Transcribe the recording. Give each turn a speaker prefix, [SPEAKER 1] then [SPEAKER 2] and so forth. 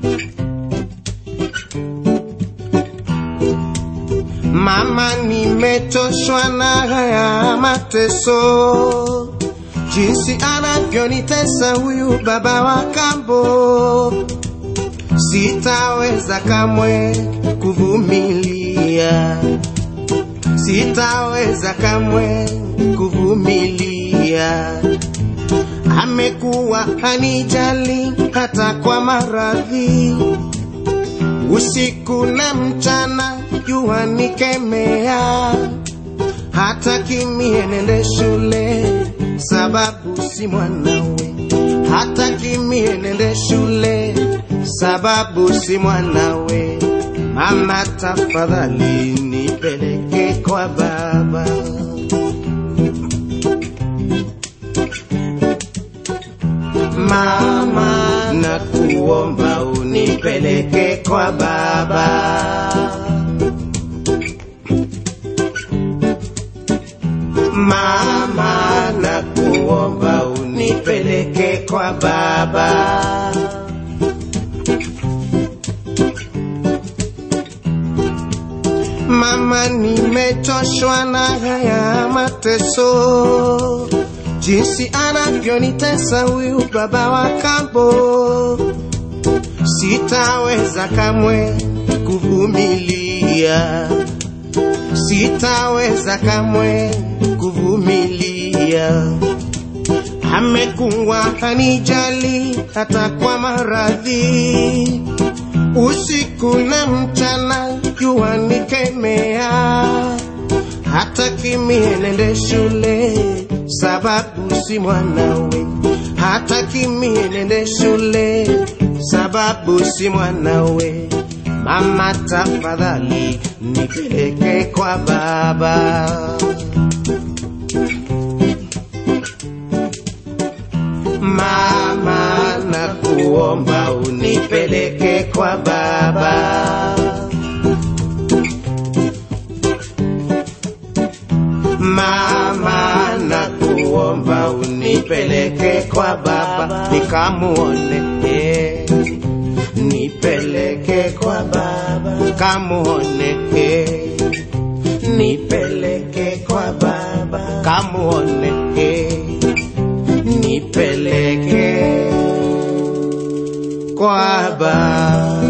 [SPEAKER 1] Mama, nimechoshwa na haya mateso, jinsi anavyonitesa huyu baba wa kambo. Sitaweza kamwe kuvumilia, sitaweza kamwe kuvumilia. Amekuwa hanijali hata kwa maradhi, usiku na mchana jua nikemea, hata kimie nende shule sababu si mwanawe, hata kimie nende shule sababu si mwanawe. Mama, tafadhali nipeleke kwa baba. Mama, nakuomba unipeleke kwa baba. Mama, nakuomba unipeleke kwa baba. Mama, nimechoshwa na haya mateso, jinsi anavyonitesa huyu baba wa kambo. Sitaweza kamwe kuvumilia, sitaweza kamwe kuvumilia. Amekuwa hanijali hata kwa maradhi, usiku na mchana jua nikemea, hata kimie nende shule sababu si mwanawe, hata kimie nende shule sababu si mwanawe. Mama, tafadhali nipeleke kwa baba. Mama, nakuomba unipeleke kwa baba. Mama, nakuomba unipeleke kwa baba nikamuone, eh. nipeleke kwa baba kamuone, eh. nipeleke kwa baba kamuone, eh. nipeleke kwa baba.